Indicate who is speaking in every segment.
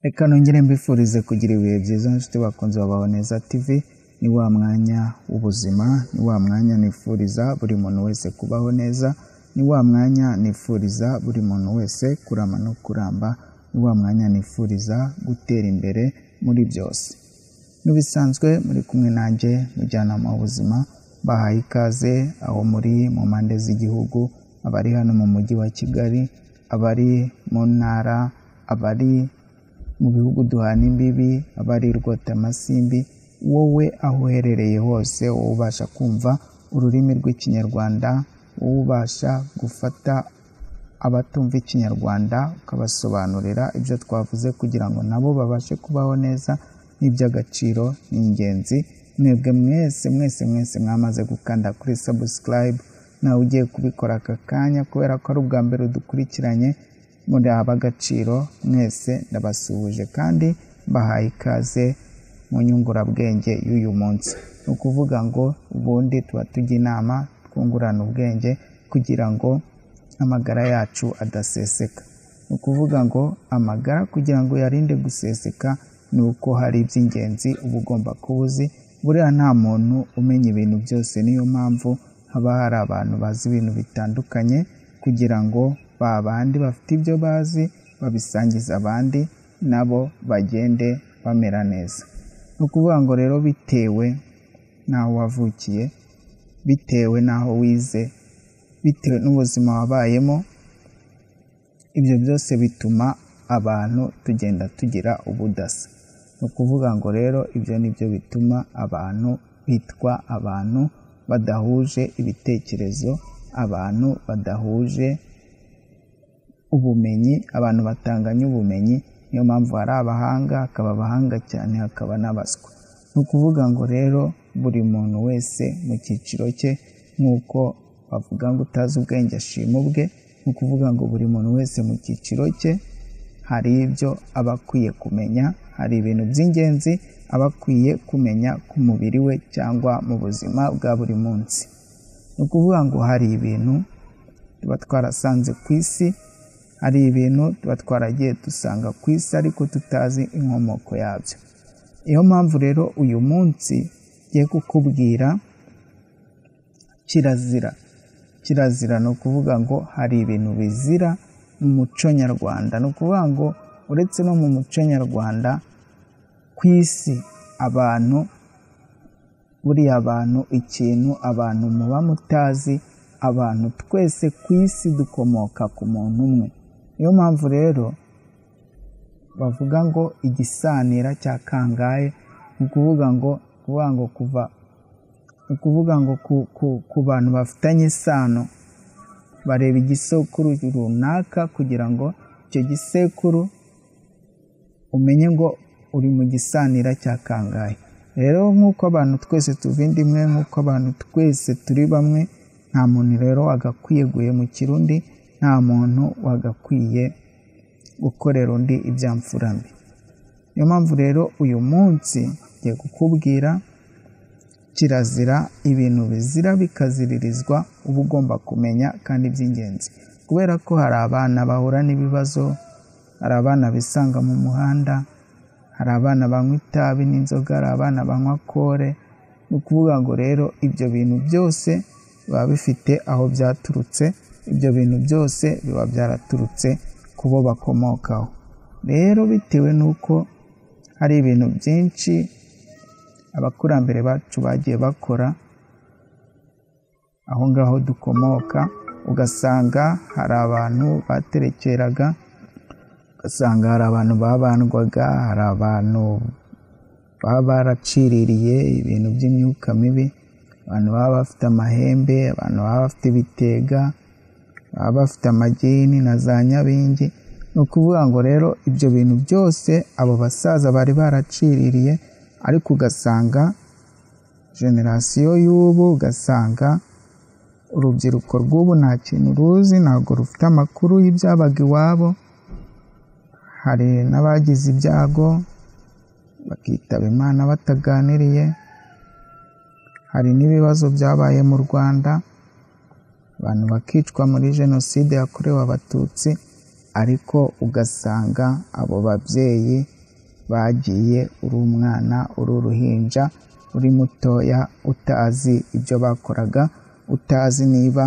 Speaker 1: reka nongere mbifurize kugira ibihe byiza nshuti bakunzi babaho neza tv ni wa mwanya w'ubuzima ni wa mwanya nifuriza buri muntu wese kubaho neza ni wa mwanya nifuriza buri muntu wese kurama no kuramba ni wa mwanya nifuriza gutera imbere muri byose n'ibisanzwe muri kumwe nanjye mujyanama w'ubuzima bahaye ikaze aho muri mu mpande z'igihugu abari hano mu mujyi wa kigali abari mu ntara abari mu bihugu duhana imbibi abari rwotamasimbi wowe aho uherereye hose wowe ubasha kumva ururimi rw'ikinyarwanda wowe ubasha gufata abatumva ikinyarwanda ukabasobanurira ibyo twavuze kugira ngo nabo babashe kubaho neza n'iby'agaciro ni ingenzi mwebwe mwese mwese mwese mwamaze gukanda kuri subscribe nawe ugiye kubikora aka kanya kubera ko ari ubwa mbere dukurikiranye muri ab'agaciro mwese ndabasuhuje kandi mbahaye ikaze mu nyungurabwenge y'uyu munsi ni ukuvuga ngo ubundi tuba tujya inama twungurana ubwenge kugira ngo amagara yacu adaseseka ni ukuvuga ngo amagara kugira ngo uyarinde guseseka ni uko hari iby'ingenzi uba ugomba kuba uzi buriya nta muntu umenya ibintu byose niyo mpamvu haba hari abantu bazi ibintu bitandukanye kugira ngo ba bandi bafite ibyo bazi babisangize abandi nabo bagende bamera neza ni ukuvuga ngo rero bitewe n'aho wavukiye bitewe n'aho wize bitewe n'ubuzima wabayemo ibyo byose bituma abantu tugenda tugira ubudasa ni ukuvuga ngo rero ibyo ni byo bituma abantu bitwa abantu badahuje ibitekerezo abantu badahuje ubumenyi abantu batanganya ubumenyi niyo mpamvu hari abahanga hakaba abahanga cyane hakaba n'abaswa ni ukuvuga ngo rero buri muntu wese mu cyiciro cye nk'uko bavuga ngo utazi ubwenge ashima ubwe ni ukuvuga ngo buri muntu wese mu cyiciro cye hari ibyo aba akwiye kumenya hari ibintu by'ingenzi aba akwiye kumenya ku mubiri we cyangwa mu buzima bwa buri munsi ni ukuvuga ngo hari ibintu tuba twarasanze ku isi hari ibintu tuba twaragiye dusanga ku isi ariko tutazi inkomoko yabyo niyo mpamvu rero uyu munsi ngiye kukubwira kirazira kirazira ni ukuvuga ngo hari ibintu bizira mu muco nyarwanda ni ukuvuga ngo uretse no mu muco nyarwanda ku isi abantu buriya abantu ikintu abantu muba mutazi abantu twese ku isi dukomoka ku muntu umwe niyo mpamvu rero bavuga ngo igisanira cya kangahe ni ukuvuga ngo kuvuga ngo kuva ni ukuvuga ngo ku bantu bafitanye isano bareba igisekuru runaka kugira ngo icyo gisekuru umenye ngo uri mu gisanira cya kangahe rero nk'uko abantu twese tuva indimwe nk'uko abantu twese turi bamwe nta muntu rero wagakwiye guhe mu kirundi nta muntu wagakwiye gukorera undi ibyamfurambi niyo mpamvu rero uyu munsi ngiye kukubwira kirazira ibintu bizira bikaziririzwa uba ugomba kumenya kandi by'ingenzi kubera ko hari abana bahura n'ibibazo hari abana bisanga mu muhanda hari abana banywa itabi n'inzoga hari abana banywa kore ni ukuvuga ngo rero ibyo bintu byose biba bifite aho byaturutse ibyo bintu byose biba byaraturutse ku bo bakomokaho rero bitewe n'uko hari ibintu byinshi abakurambere bacu bagiye bakora aho ngaho dukomoka ugasanga hari abantu baterekeraga ugasanga hari abantu babandwaga hari abantu baba baraciririye ibintu by'imyuka mibi abantu baba bafite amahembe abantu baba bafite ibitega baba bafite amagini na za nyabingi ni ukuvuga ngo rero ibyo bintu byose abo basaza bari baraciririye ariko ugasanga generasiyo y'ubu ugasanga urubyiruko rw'ubu nta kintu ruzi ntabwo rufite amakuru y'ibyabaga iwabo hari n'abagize ibyago bakitaba imana bataganiriye hari n'ibibazo byabaye mu rwanda abantu bakicwa muri jenoside yakorewe abatutsi ariko ugasanga abo babyeyi bagiye uri umwana uri uruhinja uri mutoya utazi ibyo bakoraga utazi niba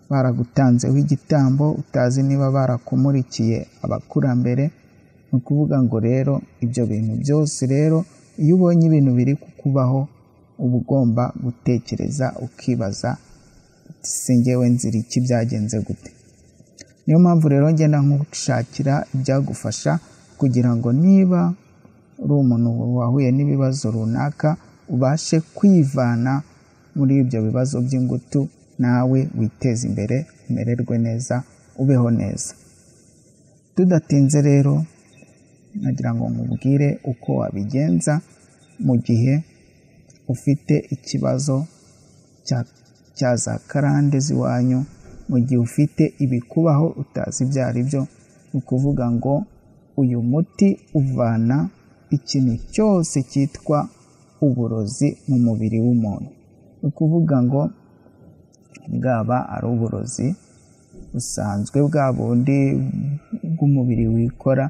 Speaker 1: baragutanzeho igitambo utazi niba barakumulikiye abakurambere ni ukuvuga ngo rero ibyo bintu byose rero iyo ubonye ibintu biri kukubaho uba ugomba gutekereza ukibaza si ngewe nzira iki byagenze gute niyo mpamvu rero ngenda nkushakira ibyagufasha kugira ngo niba uri umuntu wahuye n'ibibazo runaka ubashe kwivana muri ibyo bibazo by'ingutu nawe witeze imbere umererwe neza ubeho neza tudatinze rero nagira ngo nkubwire uko wabigenza mu gihe ufite ikibazo cya cya za karande z'iwanyu mu gihe ufite ibikubaho utazi ibyo ari byo ni ukuvuga ngo uyu muti uvana ikintu cyose cyitwa uburozi mu mubiri w'umuntu ni ukuvuga ngo bwaba ari uburozi busanzwe bwa bundi bw'umubiri wikora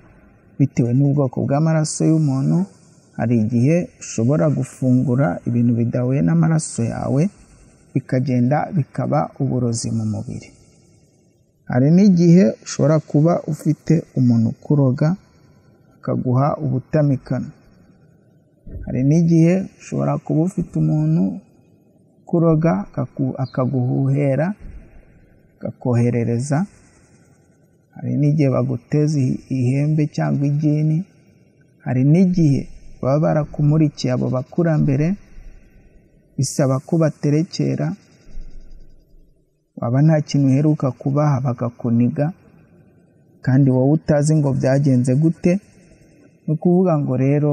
Speaker 1: bitewe n'ubwoko bw'amaraso y'umuntu hari igihe ushobora gufungura ibintu bidahuye n'amaraso yawe bikagenda bikaba uburozi mu mubiri hari n'igihe ushobora kuba ufite umuntu ukuroga akaguha ubutamikano hari n'igihe ushobora kuba ufite umuntu ukuroga akaguhuhera akakoherereza hari n'igihe baguteza ihembe cyangwa igini hari n'igihe baba barakumurikiye abo bakurambere bisaba ko baterekera waba nta kintu uheruka kubaha bakakuniga kandi wowe utazi ngo byagenze gute ni ukuvuga ngo rero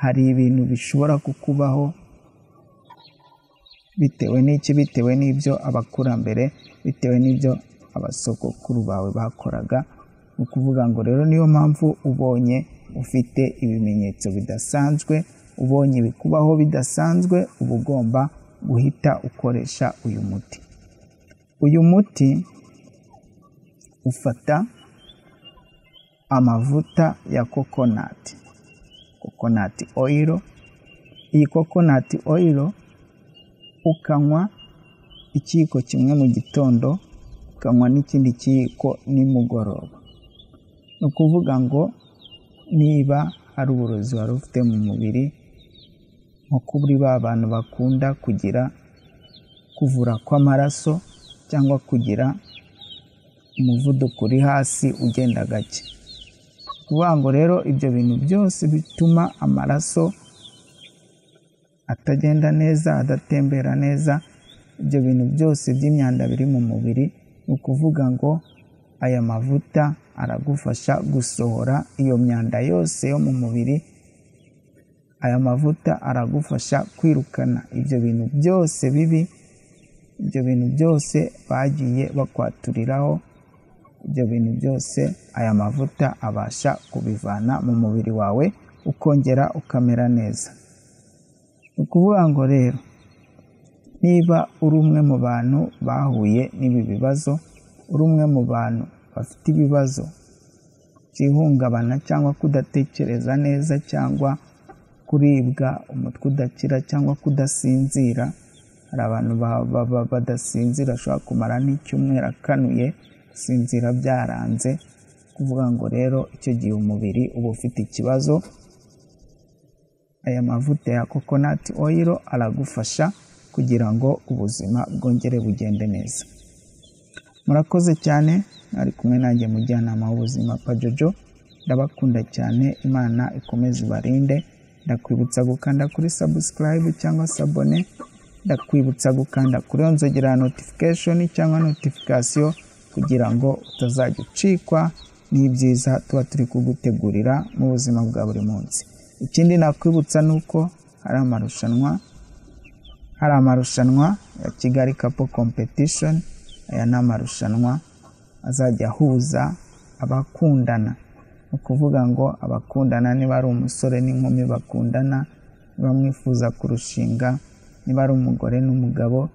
Speaker 1: hari ibintu bishobora kukubaho bitewe n'iki bitewe n'ibyo abakurambere bitewe n'ibyo abasokokuru bawe bakoraga ni ukuvuga ngo rero niyo mpamvu ubonye ufite ibimenyetso bidasanzwe ubonye ibikubaho bidasanzwe uba ugomba guhita ukoresha uyu muti uyu muti ufata amavuta ya kokonati kokonati oyiro iyi kokonati oyiro ukanywa ikiyiko kimwe mu gitondo ukanywa n'ikindi kiyiko nimugoroba ni ukuvuga ngo niba hari uburozi wari ufite mu mubiri nko kuri ba bantu bakunda kugira kuvura kw'amaraso cyangwa kugira umuvuduko uri hasi ugenda gake kuvuga ngo rero ibyo bintu byose bituma amaraso atagenda neza adatembera neza ibyo bintu byose by'imyanda biri mu mubiri ni ukuvuga ngo aya mavuta aragufasha gusohora iyo myanda yose yo mu mubiri aya mavuta aragufasha kwirukana ibyo bintu byose bibi ibyo bintu byose bagiye bakwaturiraho ibyo bintu byose aya mavuta abasha kubivana mu mubiri wawe ukongera ukamera neza ni ukuvuga ngo rero niba uri umwe mu bantu bahuye n'ibi bibazo uri umwe mu bantu bafite ibibazo by'ihungabana cyangwa kudatekereza neza cyangwa kuribwa umutwe udakira cyangwa kudasinzira hari abantu badasinzira bashobora kumara n'icyumweru akanuye gusinzira byaranze kuvuga ngo rero icyo gihe umubiri uba ufite ikibazo aya mavuta ya coconut oil aragufasha kugira ngo ubuzima bwongere bugende neza murakoze cyane ari kumwe nanjye mujyanama w'ubuzima pajojo ndabakunda cyane imana ikomeze ibarinde ndakwibutsa gukanda kuri subscribe cyangwa sabone ndakwibutsa gukanda kuri iyo nzogera ya notification cyangwa notification kugira ngo utazajya ucikwa n'ibyiza tuba turi kugutegurira mu buzima bwa buri munsi ikindi nakwibutsa ni uko hari amarushanwa hari amarushanwa ya kigali kapo competition aya ni amarushanwa azajya ahuza abakundana ni ukuvuga ngo abakundana niba ari umusore n'inkumi bakundana niba mwifuza kurushinga niba ari umugore n'umugabo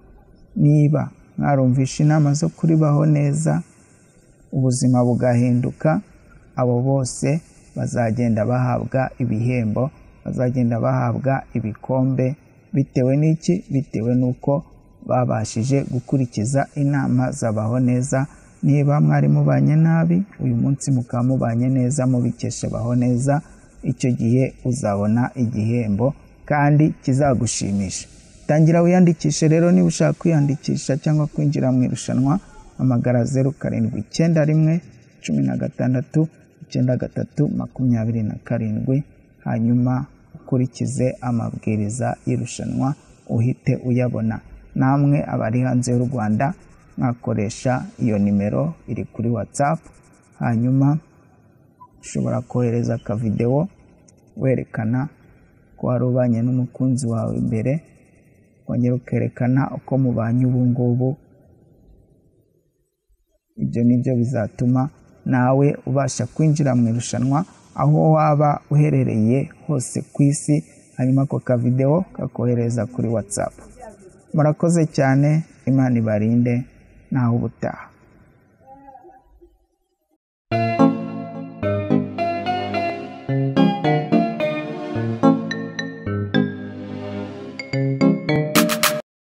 Speaker 1: niba mwarumvisha inama zo kuribaho neza ubuzima bugahinduka abo bose bazagenda bahabwa ibihembo bazagenda bahabwa ibikombe bitewe n'iki bitewe n'uko babashije gukurikiza inama zabaho neza niba mwari mubanye nabi uyu munsi mukaba mubanye neza mubikesha baho neza icyo gihe uzabona igihembo kandi kizagushimisha tangira wiyandikishe rero niba ushaka kwiyandikisha cyangwa kwinjira mu irushanwa hamagara zeru karindwi icyenda rimwe cumi na gatandatu icyenda gatatu makumyabiri na karindwi hanyuma ukurikize amabwiriza y'irushanwa uhite uyabona namwe abari hanze y'u rwanda mwakoresha iyo nimero iri kuri watsapu hanyuma ushobora kohereza akavidewo werekana ko wari ubanye n'umukunzi wawe imbere ukongera ukerekana uko mubanye ubu ngubu ibyo ni byo bizatuma nawe ubasha kwinjira mu irushanwa aho waba uherereye hose ku isi hanyuma ako kavidewo kakohereza kuri watsapu murakoze cyane imana ibarinde ntawe ubutaha